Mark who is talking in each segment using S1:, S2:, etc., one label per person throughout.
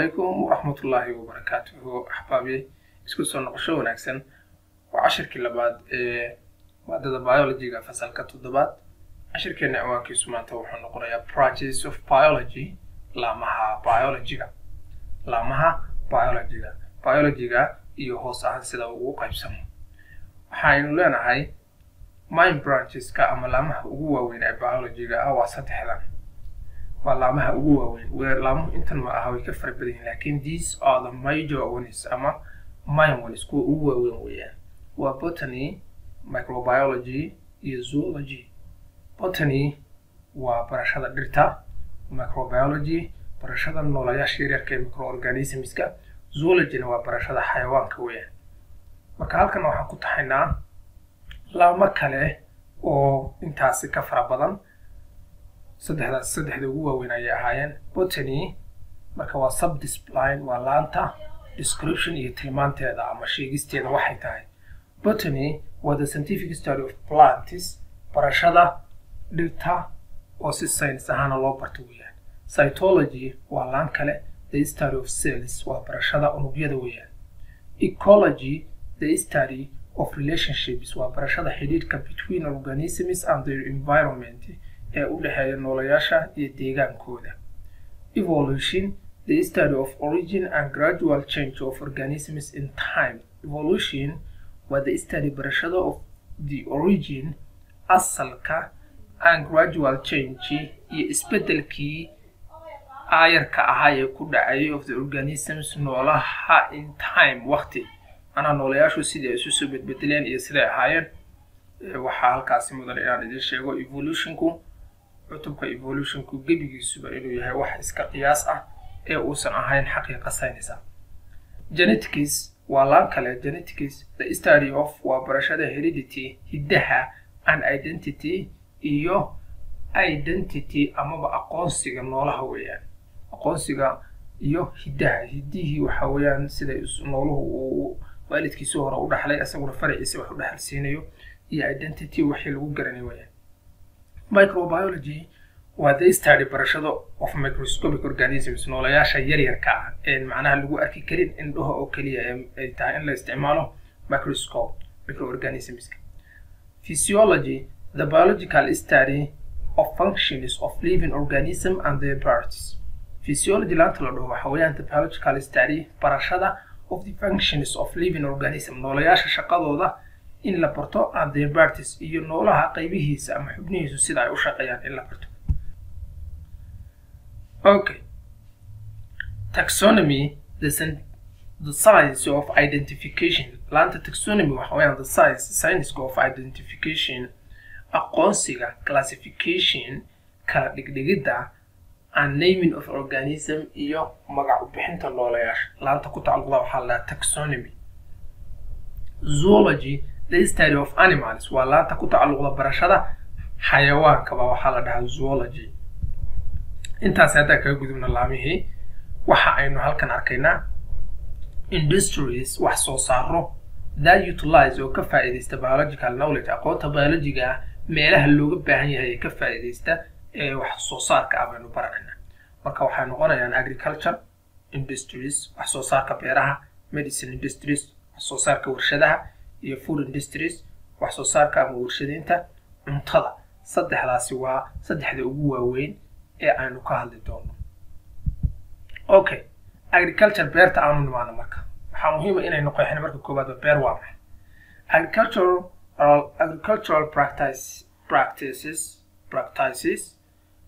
S1: calaykum waraxmatullaahi wabarakaatuhu axbaabi isku soo noqosho wanaagsan waa cashirkii labaad ee maadada biologyga fasalka toddobaad cashirkeena ciwaankiisu maanta wuxuu noqonayaa practice of biology laamaha biologyga laamaha biologyga biologyga iyo hoos ahaan sida ugu qaybsamo waxaynu leenahay mind brancheska ama laamaha ugu waaweyn ee biologyga ah waa saddexdan waa laamaha ugu waaweyn laamuhu intan ma aha way ka fara badan yihin lakin these are the major ones ama mind ones kuwa ugu waaweyn weeyaan waa botany microbiology iyo zoology botany waa barashada dhirta microbiology barashada noolayaasha yaryarka ee microorganismska zoologyna waa barashada xayawaanka weeyaan marka halkan waxaan ku taxaynaa laamo kale oo intaasi ka fara badan saddexdaas saddexda ugu waaweyn ayay ahaayeen botany marka waa subdiscipline waa laanta description iyo tilmaanteeda ama sheegisteeda waxay tahay botany waa the scientific study of plants barashada dhirta oo si science ahaana loo barto weeyaan cytology waa laan kale the study of cells waa barashada unugyada weeyaan ecology the study of relationships waa barashada xidhiidhka between organisms and their environment ee u dhexeeya noolayaasha iyo deegaankooda evolution the study of origin and gradual change of organisms in time evolution waa the study barashada of the origin asalka and gradual change iyo isbedelkii aayarka ahaa ee ku dhacayay of the organisms noolaha in time waqti manaa noolayaashu sidii ay isu soo bedbedeleen iyo siday ahaayeen waxaa halkaasi mudan inaan idin sheego evolutionku cutubka evolutionku gebigiisuba inuu yahay wax iska qiyaas ah ee uusan ahayn xaqiiqa saynaysa genetics waa laan kale genetics the study of waa barashada heredity hiddaha and identity iyo identity amaba aqoonsiga noolaha weeyaan aqoonsiga iyo hiddaha hiddihii waxa weeyaan siday nooluhu uu waalidkiisii hore u dhaxlay isaguna faraciisa wax u dhaxalsiinayo iyo identity wixii lagu garanay weeyaan microbiology waa the study barashada of microscopic organisms noolayaasha yaryarka ah ee macnaha lagu arki karin indhaha oo keliya ay tahay in la isticmaalo microscope microorganismska physiology the biological study of functions of living organism and their parts physiology laanta la dhaho waxa weeyaan the biological study barashada of the functions of living organism noolayaasha shaqadooda in la barto and their parties iyo noolaha qaybihiisa ama xubnihiisu sida ay u shaqeeyaan in la barto okay taxonomy the, the science of identification laanta taxonomy waxa weeyaan the science science of identification aqoonsiga classification kala dhigdhigidda and naming of organism iyo magac u bixinta noolayaasha laanta ku tacalluqda waxaa la dhahaa taxonomy zoology the study of animals waa laanta ku tacalluqda barashada xayawaankaba waxaa la dhahaa zoology intaas haddaan kaga gudubna laamihii waxa aynu halkan arkaynaa industries wax soo saaro that utilize oo ka faa'iidaysta biological knowledge aqoonta biologiga ah meelaha looga baahan yahay ee ka faa'iidaysta ee wax soo saarka ah baynu baranayna marka waxay noqonayaan agriculture industries wax soo saarka beeraha medicine industries wax soo saarka warshadaha iyo food industries wax soo saarka ama warshadaynta cuntada saddexdaasi waa saddexda ugu waaweyn ee aynu ka hadli doono okay agriculture beerta aanu nimaano marka waxaa muhiima inaynu qeexino marka koowaadba beer waa maxay agricultural agricultural practice practices practices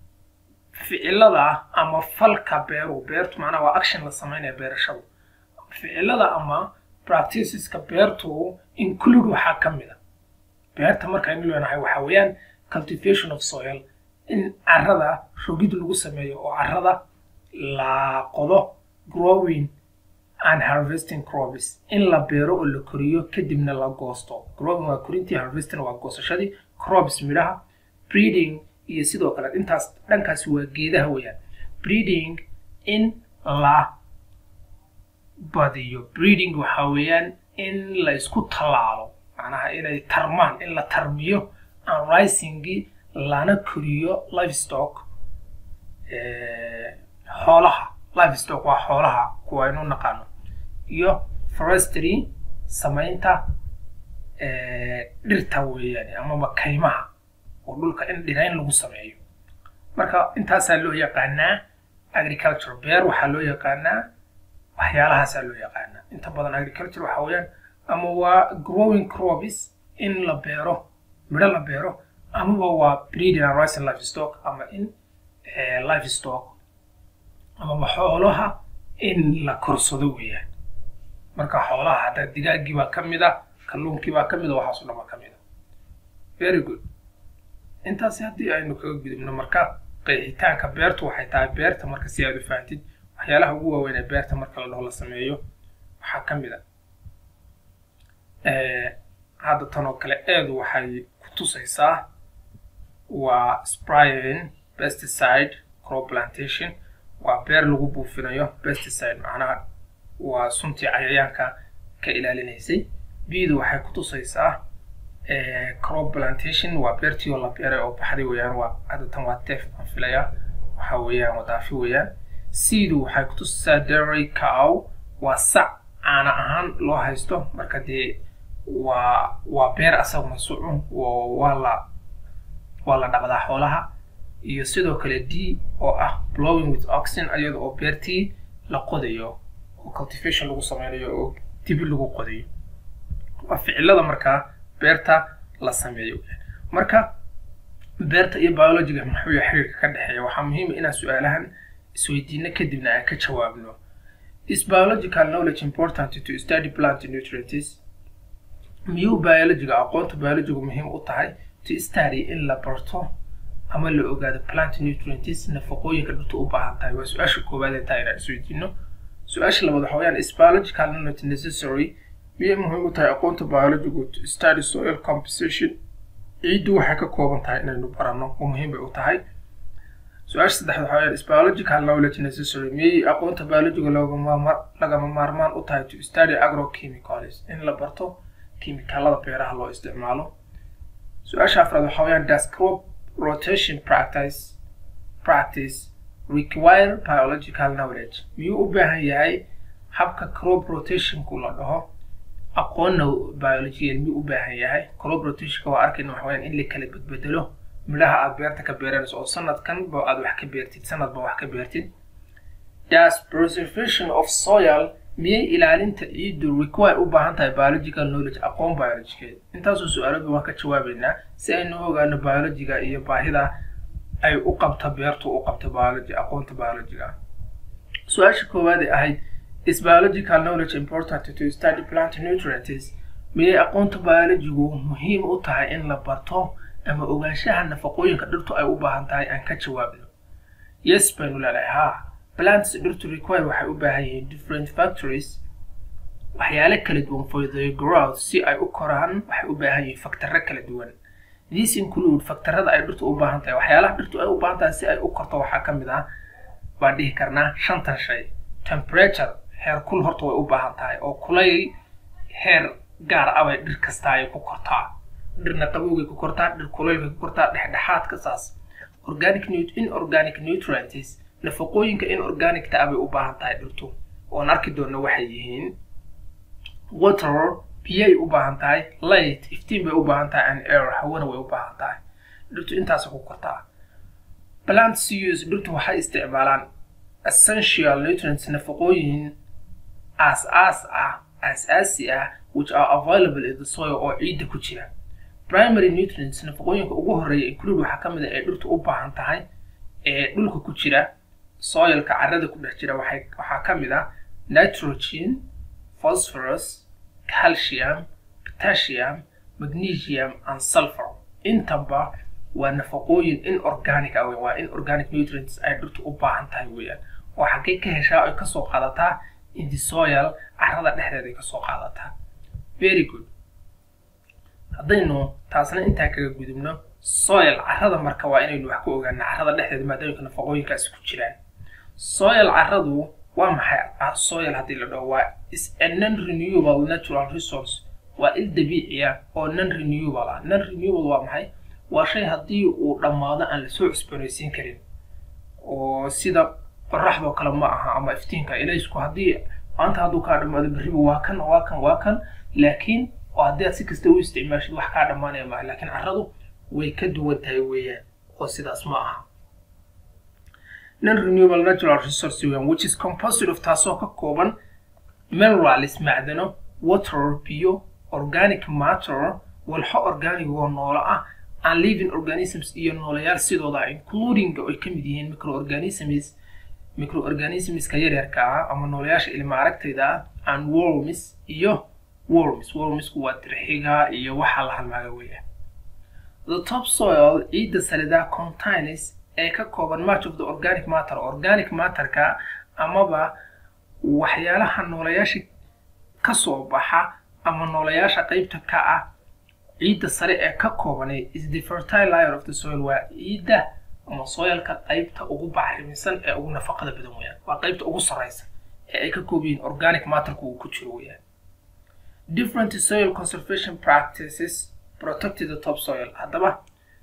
S1: ficilada ama falka beeru beertu macnaha waa action la sameynaya beerashadu ficilada ama practiceska beertu include waxaa ka mid a beerta markaynu leenahay waxa weeyaan cultivation of soil in carrada rogid lagu sameeyo oo carrada la qodo growing and harvesting crops in la beero oo la koriyo kadibna la goosto growing waa korintii harvesting waa goosashadii crops midhaha breeding iyo sidoo kale intaas dhankaasi waa geedaha weeyaan breeding in la badiyo breeding waxa weeyaan in la isku tallaalo macnaha inay tarmaan in la tarmiyo and risingii lana koriyo livestock xoolaha livestock waa xoolaha kuwa aynu naqaano iyo forestry samaynta dhirta weeyaan amaba kaymaha oo dhulka in dhirayn lagu sameeyo marka intaasaa loo yaqaanaa agriculture beer waxaa loo yaqaanaa waxyaalahaasaa loo yaqaanaa inta badan agriculture waxa weeyaan ama waa growing crops in la beero midho la beero amaba waa breeding and rising livestock ama in livestock amaba xoolaha in la korsado weeyaan marka xoolaha hadda digaaggii baa ka mid a kalluunkii baa ka mid a waxaas o dhan baa ka mid a very good intaasi haddii aynu kaga gudubno marka qeexitaanka beertu waxay tahay beerta marka si aad u fahantid waxyaalaha ugu waaweyn ee beerta marka la dhaho la sameeyo waxaa ka mid a hadda tan oo kale eedu waxay ku tusaysaa waa spraying pesticide crop plantation waa beer lagu buufinayo pesticide macnaha waa suntii cayayaanka ka ilaalinaysay bidu waxay ku tusaysaa crop plantation waa beertii oo la beeray oo baxday weeyaan waa haddatan waa teef aan filaya waxa weeyaan wadaafi weeyaan seedu waxay ku tusaysaa dairy cow waa sac caana ahaan loo haysto marka dee waa waa beer asaguna sucun waa la waa la dhaqdaa xoolaha iyo sidoo kale d oo ah blowing with oxen iyada oo beertii la qodayo oo cultivation lagu sameynayo oo dibi lagu qodayo waa ficilada markaa beerta la sameeyo marka beerta iyo biologiga muxuu yahay xiriirka ka dhexeeya waxaa muhiima inaan su-aalahan isweydiino kadibna aan ka jawaabno is biological knowledge important to study plant nutrients miyuu biologiga aqoonta biologigu muhiim u tahay to study in la barto ama la ogaado plant nutrients nafaqooyinka dhirta u baahan tahay waa su-aasha koowaad ee taa inaan isweydiino su-aasha labaad waxa weyaan is biological knowledge necessary miyay muhiim u tahay aqoonta biologigu to study soil composition ciiddu waxay ka kooban tahay inaynu baranno oo muhiim bay u tahay su-aasha saddexaad waxa weyaan is biological knowledge necessary miyay aqoonta biologiga lagama maarmaan u tahay to study agrochemicals in la barto kimikaalada beeraha loo isticmaalo su-aasha afraad waxa weyaan does crop rotation practice practice require biological knowledge miyuu u baahan yahay habka crop rotationku la dhaho aqoonna biological miyuu u baahan yahay crop rotationka waa arkayna waxa weyaan in la kala bedbedelo midhaha aad beerta ka beeranayso oo sanadkan ba aad wax ka beertid sanadba wax ka beertid does preservation of soil miyay ilaalinta ciiddu require u baahan tahay biological knowledge aqoon biologigeed intaasoo su-aaladu waan ka jawaabaynaa si aynu ogaano biologiga iyo baahida ay u qabta beertu u qabta biology aqoonta biologiga su-aasha koowaad ee ahayd is biological knowledge important to study plant nutrients miyay aqoonta biologigu muhiim u tahay in la barto ama ogaanshaha nafaqooyinka dhirtu ay u baahan tahay aan ka jawaabno yes baynu leedahay ha plants dhirtu require waxay u baahan yihiin different factories waxyaale kala duwan for the growth si ay u koraan waxay u baahan yihiin faktarro kala duwan these include faktarada ay dhirtu u baahan tahay waxyaalaha dhirtu ay u baahan tahay si ay u korto waxaa ka mid ah baan dhihi karnaa shantan shay temperature heer kul horta way u baahan tahay oo kulayl heer gaar ah bay dhir kasta ay ku kortaa dhirna qabowgay ku kortaa dhir kulaylkay ku kortaa dhexdhexaadka saas organic inorganic nutrients nafaqooyinka in organicta ah bay u baahan tahay dhirtu oon arki doona waxay yihiin water biyay u baahan tahay light iftiin bay u baahan tahay and air hawana way u baahan tahay dhirtu intaasa ku kortaa plants use dhirtu waxay isticmaalaan essential nutrients nafaqooyin aas-aas ah aas-aasi ah which are available in the soil oo ciidda ku jira primary nutrients nafaqooyinka ugu horeeya include waxaa ka mid a ee dhirtu u baahan tahay ee dhulka ku jira soilka carrada ku dhex jira waxay waxaa ka mid ah nitrogen phosphorus calcium potassium magnesium and sulfur intaba waa nafaqooyin inorganic ah waa inorganic nutrients ay dhirtu u baahan tahay weeyaan oo xaggay ka heshaa ay kasoo qaadataa in the soil carrada dhexdeeda ay kasoo qaadataa very good haddaynu taasna intaa kaga gudubno soil carrada marka waa inaynu wax ku ogaana carrada dhexdeeda maadaamka nafaqooyinkaasi ku jiraan soil carradu waa maxay soil haddii la dhaho waa is a non renewable natural resource waa il dabiici ah oo non renewable ah non renewable waa maxay waa shay haddii uu dhammaado aan lasoo cusboonaysiin karin oo sida qoraxdoo kale ma aha ama iftiinka ilaysku haddii maanta hadduu kaa dhamaado berriba waa kan waa kan waa kan laakiin oo haddii aad si kasta u isticmaashid wax kaa dhammaanaya maaha laakiin carradu way ka duwan tahay weeyaan oo sidaas ma aha non renewable natural resource weeyaan which is composite of taasoo ka kooban minerals macdano water biyo organic matter walxo organic oo noolo ah and living organisms iyo noolayaal sidooda including oo ay ka mid yihiin microorganisms microorganismska yaryarka ah ama noolayaasha ilma aragtayda ah and worms iyo worms wormsku waa dirxiga iyo waxa la halmaaga weeyaan the topsoil ciidda salidaa contains ee ka kooban much of the organic matter organic matterka amaba waxyaalaha noolayaasha ka soo baxa ama noolayaasha qaybta ka ah ciidda sare ee ka koobanay is the fertile layer of the soil waa ciidda ama soilka qaybta ugu bacrimisan ee ugu nafaqada badan weeyaan waa qaybta ugu sarreysa ee ay ka koob yihiin organic matterka uu ku jiro weeyaan different soil conservation practices protect the top soil haddaba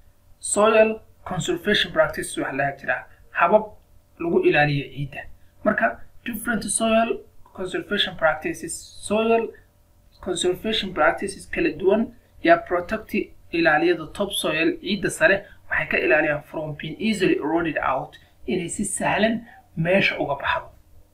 S1: soil conservation practices waxaa laga jiraa habab lagu ilaaliyo ciidda marka different soil conservation practices soil conservation practices kala duwan yaa protect ilaaliyada top soil ciidda sare waxay ka ilaaliyaan from being easily eroded out inay si sahlan meesha uga baxdo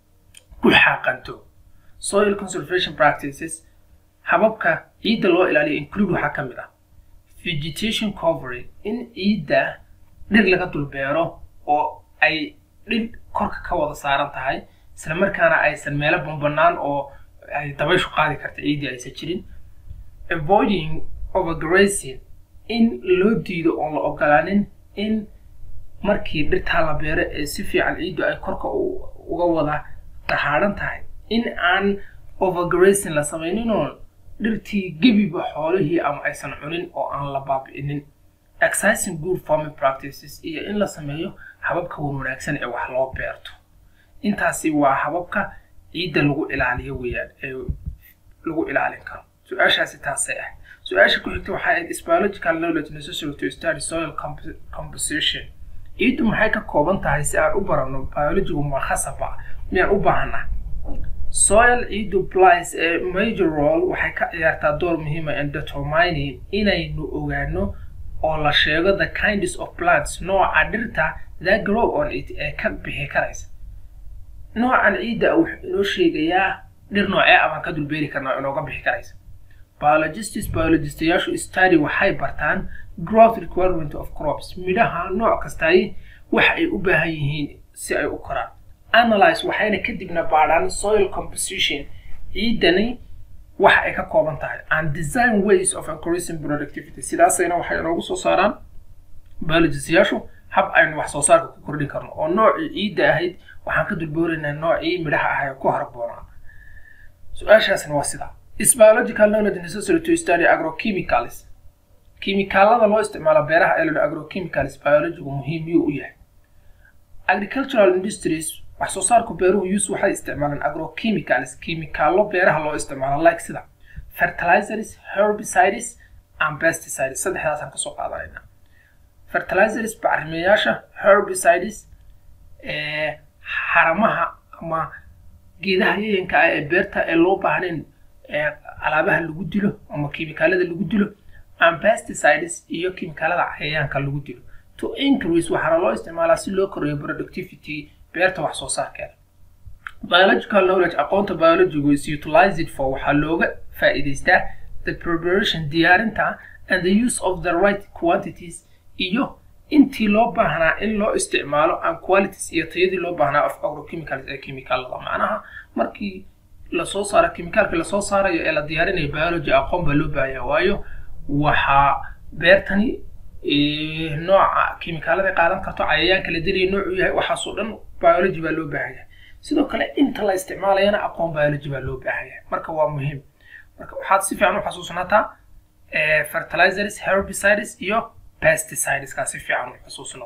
S1: ku xaaqanto soil conservation practices hababka ciidda loo ilaaliyo include waxaa ka mid ah vegetation covery in ciidda dhir laga dulbeero oo ay dhir korka ka wada saaran tahay isla markaana aysan meelo banbanaan oo ay dabayshu qaadi karta ciiddii aysan jirin avoiding overgrazing in loo diido oon la ogolaanin in markii dhirtaa la beero ee si fiican ciiddu ay korka uga wada dahaadhan tahay in aan overgrazing la samaynin oon dhirtii gebiba xoolihii ama aysan cunin oo aan la baabi'inin exercising good farming practices iyo in la sameeyo hababka wan wanaagsan ee wax loo beerto intaasi waa hababka ciidda lagu ilaaliyo weeyaan ee lagu ilaalin karo su-aashaasi taasay ah su-aasha ku xigta waxay ahayd is biological knowledge necessary to study soil composition ciiddu maxay ka kooban tahay si aan u baranno biologigu ma khasaba miyaan u baahanaa soil ciiddu plays ee major role waxay ka ciyaartaa door muhiima in determining inaynu ogaano oo la sheego the kinds of plants nooca dhirta that grow on it ee ka bixi karaysa noocan ciidda wuxuu inoo sheegayaa dhir noocee abaan ka dulbeeri karnaa inooga bixi karaysa biologists biologistayaashu study waxay bartaan growth requirement of crops midhaha nooc kastaay waxa ay u baahan yihiin si ay u koraan analyze waxayna kadibna baadhaan soil composition ciidani waxa ay ka kooban tahay and design ways of increasing productivity sidaasayna waxay inoogu soo saaraan biologistayaashu hab aynu wax soo saarka ku kordhin karno oo noocii ciidda ahayd waxaan ka dulbooraynaa noocii midhaha ahay ku harboonaa su-aashaasna waa sidaa is biological knowledge necessary to study agrochemicals kiimikaalada loo isticmaalo beeraha ee ladha agrochemicals biologigu muhiim yuu u yahay agricultural industries wax soo saarku beeruhu use waxay isticmaalaan agrochemicals kiimikaallo beeraha loo isticmaalo like sida fertilizers herbicides and pesticides saddexdaasaan kasoo qaadanayna fertilizers bacrimeyaasha herbicides xaramaha ama geedaha yayanka ah ee beerta ee loo baahnayn alaabaha lagu dilo ama kiimikaalada lagu dilo and pesticides iyo kiimikaalada cayayaanka lagu dilo to increase waxaana loo isticmaalaa si loo kordhiyo productivity beerta wax soo saarkeeda biological knowledge aqoonta biologigu is utilized for waxaa looga faa'iidaystaa the preparation diyaarinta and the use of the right quantities iyo intii loo baahnaa in loo isticmaalo and qualities iyo tayadii loo baahnaa of agrochemicals ee kiimikaalada macnaha markii lasoo saaro kiimikaalka lasoo saarayo ee la diyaarinayo biology aqoon baa loo baahaya waayo waxaa beertani nooca kiimikaalada qaadan karto cayayaanka la dilaya noocuu yahay waxaasoo dhan biology baa loo baahaya sidoo kale inta la isticmaalayana aqoon biology baa loo baahaya marka waa muhiim marka waxaad si fiican u xasuusnataa fertilizers herbicides iyo pesticideska si fiican u xusuusno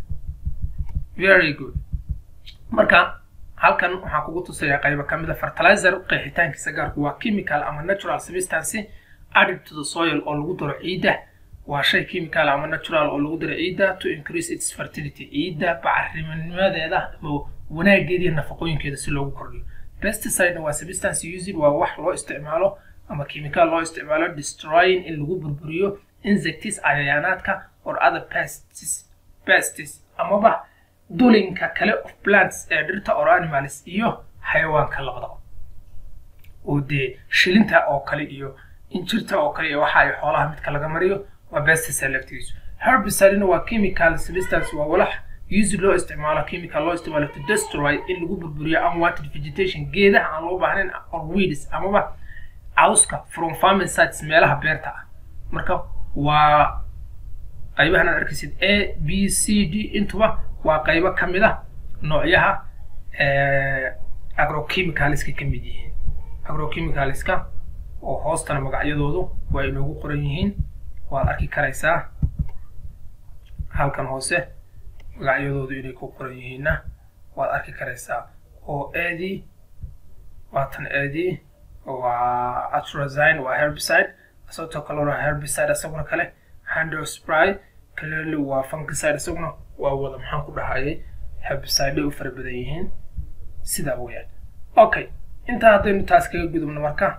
S1: very good marka halkan waxaan kugu tusayaa qaybo ka mid a fertilizer qeexitaankiisa gaarku waa chemical ama natural substance added to the soil oo lagu daro ciidda waa shay chemical ama natural oo lagu daro ciidda to increase its fertility ciidda bacrimanimadeeda ama wanaageeda iyo nafaqooyinkeeda si loogu kordhiyo pesticide waa substance used waa wax loo isticmaalo ama chemical loo isticmaalo destroying in lagu burburiyo insects cayayaanaadka or other pests pests amaba dulinka kale of plants ee dhirta or animals iyo xayawaanka labadaba oo dee shilinta oo kale iyo injirta oo kale iyo waxa ay xoolaha midka laga mariyo waa pesticide laftigiisu herbicidena waa chemical substance waa walax used loo isticmaalo chemical loo isticmaalo to destroy in lagu burburiyo unwanted vegetation geedaha aan loo baahnayn or weeds amaba cawska from farming sites meelaha beerta ah marka waa qaybahan aad arkaysid a b c d intuba waa qaybo ka mid ah noocyaha agrochemicalska ka mid yihiin agrochemicalska oo hoostana magacyadoodu waa inoogu qoran yihiin waad arki karaysaa halkan hoose magacyadoodu inay ku qoran yihiinna waad arki karaysaa oo aadii waatan aadii waa atrazine waa herbicide asagoo kale waa herbicide isaguna kale handospray clearly waa fungicide isaguna waa wada maxaan ku dhahayay herbicide u fara badan yihiin sidaa weeyaan okay intaa haddaynu taas kaga gudubno marka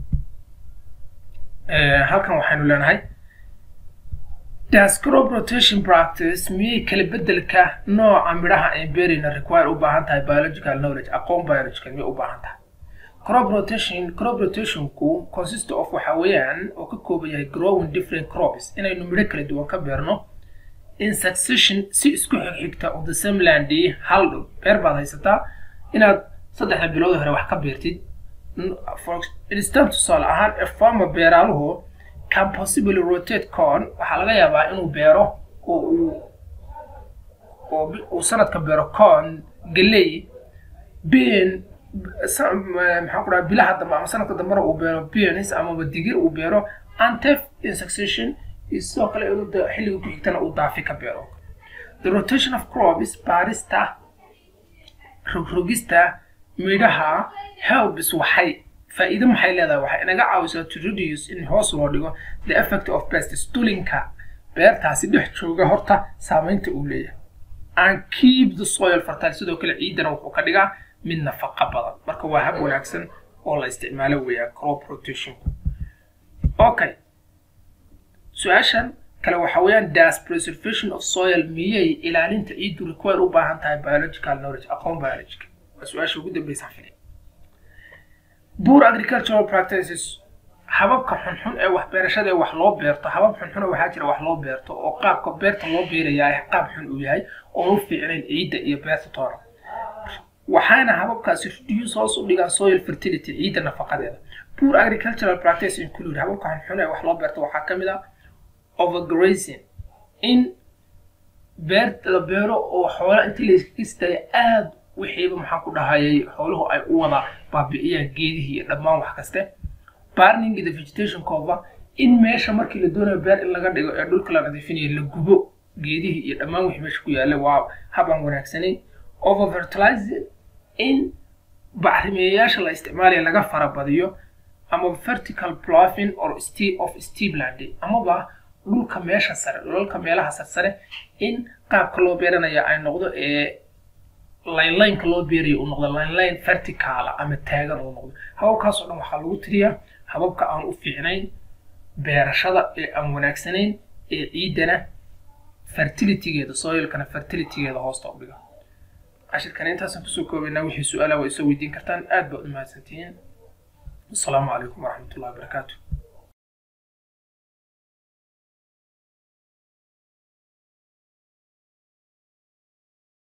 S1: halkan waxaynu leenahay does crop rotation practice miyay kala bedelka nooca midhaha ay beerayna require u baahan tahay biological knowledge aqoon biological miyay u baahan tahay crop rotation crop rotationku consist of waxa weeyaan oo ka kooban yahay growing different crops inaynu midho kala duwan ka beerno in succession si isku xigxigta of the same land hal dhul beer baad haysataa inaad saddexda bilood hore wax ka beertid for instance tusaale ahaan a farmer beeraaluhu can possibly rotate corn waxaa laga yaabaa inuu beero oo uu oo uu sanadka beero corn galley bean maxaan ku dhaha bilaha dambe ama sanadka dambena uu beero beans amaba digir uu beero antef in succession iyo sidoo kale inuu xilliga ku xigtana uu daafi ka beero the rotation of crops baarista rogrogista midhaha helps waxay faa'iido maxay leedahay waxay inaga caawisaa to reduce in hoos loo dhigo the effect of pests dulinka beertaasi dhex jooga horta saamaynta uu leeyahay and keep the soil fertile sidoo kale ciidana wuxuu ka dhigaa mid nafaqa badan marka waa hab wanaagsan oo la isticmaalo weeyaan crop rotation okay su-aashan kale waxa weeyaan does preservation of soil miyay ilaalinta ciiddu require u baahan tahay biological knowledge aqoon biological waa su-aasha ugu dambeysa fili poor agricultural practices hababka xunxun ee wax beerashada ee wax loo beerto habab xunxun waxaa jira wax loo beerto oo qaabka beerta loo beerayaa qaab xun uu yahay oo u fiicnayn ciidda iyo beerta toona waxaana hababkaasi reduce hoos u dhigaan soil fertility ciidda nafaqadeeda poor agricultural practice include hababka xunxun ee wax loo beerto waxaa ka mid ah overgrazing in beer la beero oo xoola intii la iskaga istaayo aada wixiiba maxaan ku dhahayay xooluhu ay u wada baabi'iyaan geedihii iyo dhammaan wax kaste burning the vegetation cover in meesha markii la doonayo beer in laga dhigo ee dhulka la nadiifinayo la gubo geedihii iyo dhammaan wixii meesha ku yaalla waa habaan wanaagsanayn over fertilizing in bacrimeeyayaasha la isticmaalaya laga farabadiyo ama vertical ploughing or steep of steepland amaba dhulka meesha sare dhulalka meelaha sarsare in qaabka loo beeranaya ay noqdo ee linelineka loo beerayo uu noqdo lineline verticala ama taagan uu noqdo hababkaas oo dhan waxaa lagu tiriyaa hababka aan u fiicnayn beerashada ee aan wanaagsanayn ee ciiddana fertilitygeeda soilkana fertilitygeeda hoosta u dhiga cashirkan intaasaan kusoo koobaynaa wixii su-aalaha waa isoo weydiin kartaan aad baad u mahadsantihiin asalaamu calaykum waraxmatullahi wabarakaatu